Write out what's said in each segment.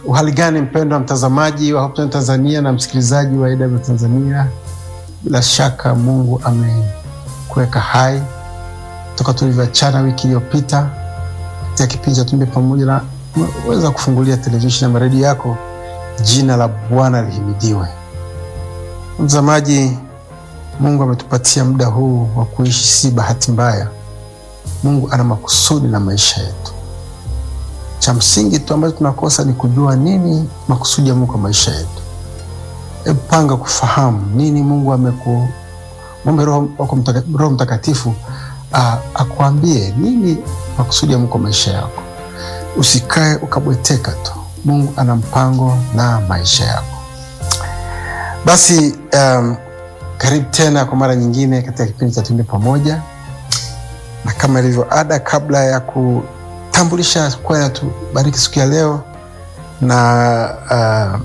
Uhali gani mpendwa mtazamaji wa Hope Channel Tanzania na msikilizaji wa AW Tanzania, bila shaka Mungu amekuweka hai toka tulivyoachana wiki iliyopita katika kipindi cha Tumbe Pamoja, na weza kufungulia televisheni na redio yako. Jina la Bwana lihimidiwe. Mtazamaji, Mungu ametupatia muda huu wa kuishi, si bahati mbaya. Mungu ana makusudi na maisha yetu. Cha msingi tu ambacho tunakosa ni kujua nini makusudi ya Mungu kwa maisha yetu. Hebu panga kufahamu nini Mungu ameku mwombe Roho wako mtaka, Roho Mtakatifu akuambie nini makusudi ya Mungu kwa maisha yako. Usikae ukabweteka tu. Mungu ana mpango na maisha yako. Basi um, karibu tena kwa mara nyingine katika kipindi cha Tumbe Pamoja, na kama ilivyo ada, kabla ya kutambulisha kwaya tubariki siku ya leo na uh,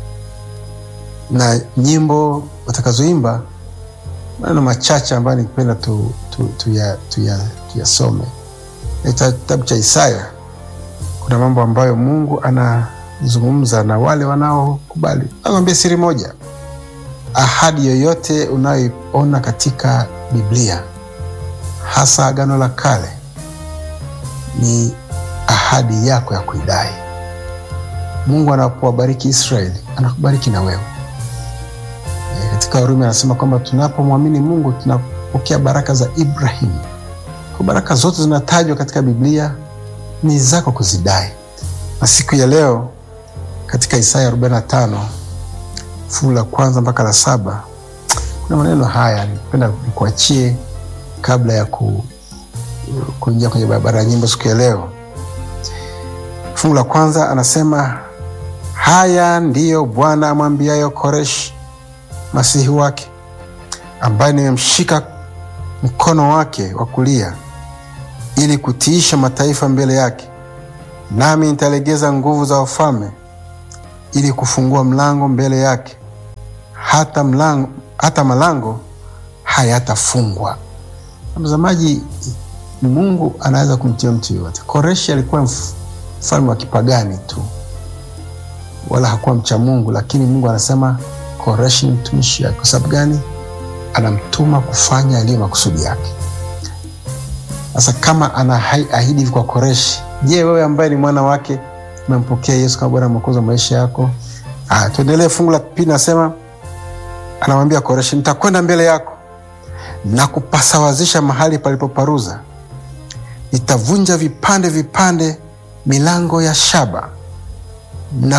na nyimbo watakazoimba, maneno machache ambayo nikipenda tu, tu, tuyasome tu tuya, kitabu cha Isaya. Kuna mambo ambayo Mungu anazungumza na wale wanaokubali. Nakwambia siri moja, ahadi yoyote unayoiona katika Biblia hasa Agano la Kale ni ahadi yako ya kuidai. Mungu anapowabariki Israeli anakubariki na wewe. E, katika Warumi anasema kwamba tunapomwamini Mungu tunapokea baraka za Ibrahimu. Kwa baraka zote zinatajwa katika Biblia ni zako kuzidai, na siku ya leo katika Isaya 45 fungu la kwanza mpaka la saba kuna maneno haya nipenda nikuachie kabla ya ku, kuingia kwenye barabara ya nyimbo siku ya leo. Fungu la kwanza anasema, haya ndiyo Bwana amwambiayo Koreshi masihi wake, ambaye nimemshika mkono wake wa kulia ili kutiisha mataifa mbele yake, nami nitalegeza nguvu za wafalme ili kufungua mlango mbele yake, hata mlango, hata malango hayatafungwa. Mtazamaji, Mungu anaweza kumtia mtu yoyote. Koreshi alikuwa mfalme wa kipagani tu, wala hakuwa mcha Mungu, lakini Mungu anasema Koreshi ni mtumishi wake. Kwa sababu gani? Anamtuma kufanya aliyo makusudi yake. Sasa kama anaahidi hivi kwa Koreshi, je, wewe ambaye ni mwana wake umempokea Yesu kama Bwana Mwokozi wa maisha yako? Ah, tuendelee. Fungu la pili nasema, anamwambia Koreshi, nitakwenda mbele yako na kupasawazisha mahali palipoparuza, nitavunja vipande vipande milango ya shaba na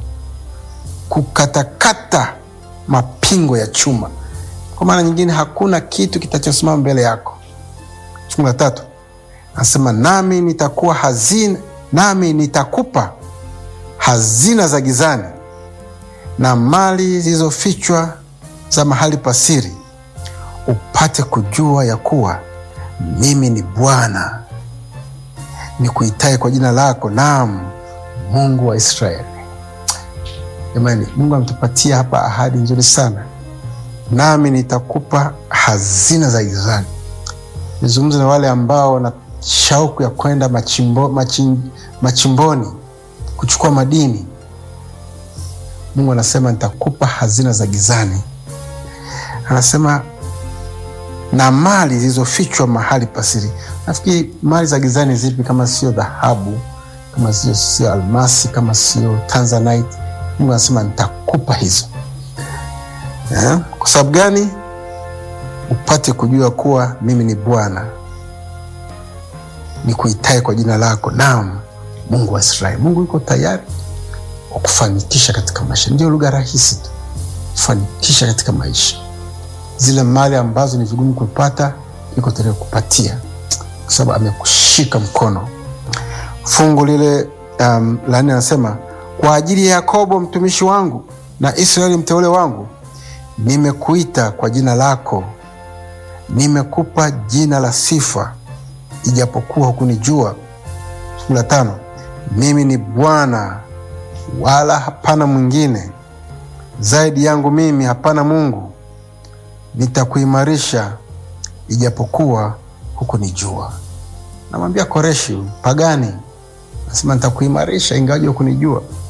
kukatakata mapingo ya chuma. Kwa maana nyingine, hakuna kitu kitachosimama mbele yako. Fungu la tatu anasema, nami nitakuwa hazina, nami nitakupa hazina za gizani na mali zilizofichwa za mahali pasiri upate kujua ya kuwa mimi ni Bwana nikuitaye kwa jina lako, naam, Mungu wa Israeli. Jamani, Mungu ametupatia hapa ahadi nzuri sana, nami nitakupa hazina za gizani. Nizungumze na wale ambao wana shauku ya kwenda machimbo, machim, machimboni kuchukua madini. Mungu anasema nitakupa hazina za gizani, anasema na mali zilizofichwa mahali pasiri. Nafikiri mali za gizani zipi kama sio dhahabu, kama sio sio almasi, kama sio tanzanite? Mungu anasema nitakupa hizo eh? Kwa sababu gani? Upate kujua kuwa mimi ni Bwana nikuitaye kwa jina lako, naam, Mungu wa Israeli. Mungu yuko tayari wa kufanikisha katika maisha. Ndio lugha rahisi tu, kufanikisha katika maisha zile mali ambazo ni vigumu kupata, yuko tayari kupatia kwa sababu amekushika mkono. Fungu lile um, la nne anasema kwa ajili ya Yakobo mtumishi wangu na Israeli mteule wangu, nimekuita kwa jina lako, nimekupa jina la sifa, ijapokuwa hukunijua. Fungu la tano, mimi ni Bwana wala hapana mwingine, zaidi yangu mimi hapana Mungu nitakuimarisha ijapokuwa hukunijua. Namwambia Koreshi pagani, nasema nitakuimarisha ingawaje hukunijua.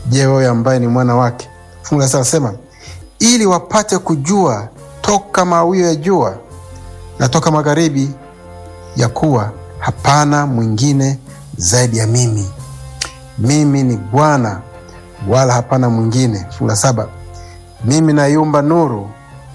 Je, wewe ambaye ni mwana wake? Fungu la sita anasema ili wapate kujua toka mawio ya jua na toka magharibi, ya kuwa hapana mwingine zaidi ya mimi. Mimi ni Bwana, wala hapana mwingine. Fungu la saba mimi naiumba nuru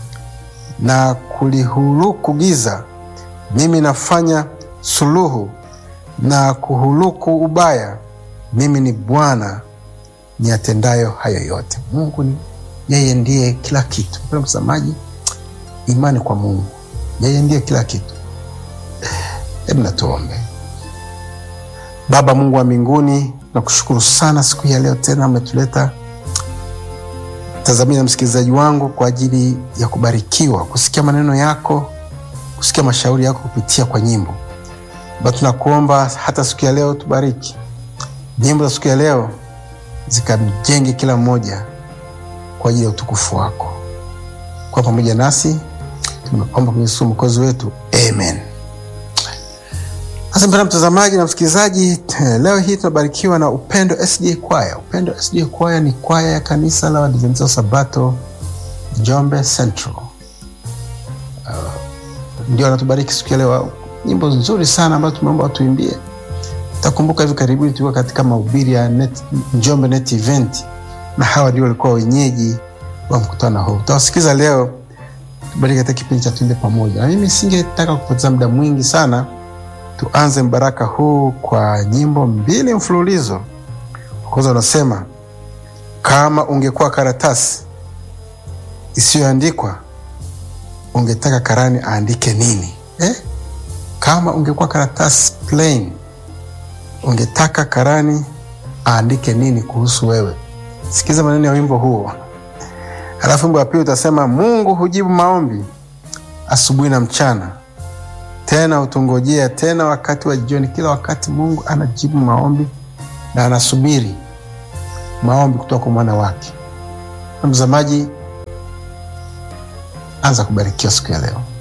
na kulihuluku giza, mimi nafanya suluhu na kuhuluku ubaya. Mimi ni Bwana niyatendayo hayo yote. Mungu ni yeye, ndiye kila kitu. Mpendwa mtazamaji, imani kwa Mungu, yeye ndiye kila kitu. Hebu natuombe. Baba Mungu wa mbinguni, nakushukuru sana siku hii ya leo tena umetuleta tazamia na msikilizaji wangu kwa ajili ya kubarikiwa kusikia maneno yako, kusikia mashauri yako kupitia kwa nyimbo. Baba, tunakuomba hata siku ya leo tubariki nyimbo za siku ya leo, zikamjenge kila mmoja kwa ajili ya utukufu wako. Kwa pamoja nasi tumeomba kwenye Yesu mwokozi wetu, amen. Sasa mpendwa mtazamaji na msikilizaji, leo hii tunabarikiwa na Upendo SDA Kwaya. Upendo SDA Kwaya ni kwaya ya kanisa la Waadventista wa Sabato Njombe Central. Uh, ndio anatubariki siku ya leo, nyimbo nzuri sana ambazo tumeomba watuimbie. Takumbuka hivi karibuni tulikuwa katika mahubiri ya net, Njombe Net Event na hawa ndio walikuwa wenyeji wa mkutano huu. Tutawasikiza leo, tubariki katika kipindi cha Tuimbe Pamoja, na mimi singetaka kupoteza muda mwingi sana tuanze mbaraka huu kwa nyimbo mbili mfululizo. Kwanza unasema kama ungekuwa karatasi isiyoandikwa ungetaka karani aandike nini eh? Kama ungekuwa karatasi plain ungetaka karani aandike nini kuhusu wewe? Sikiza maneno ya wimbo huo, alafu wimbo wa pili utasema Mungu hujibu maombi asubuhi na mchana tena utungojea tena wakati wa jioni. Kila wakati Mungu anajibu maombi na anasubiri maombi kutoka kwa mwana wake. Mtazamaji, anza kubarikiwa siku ya leo.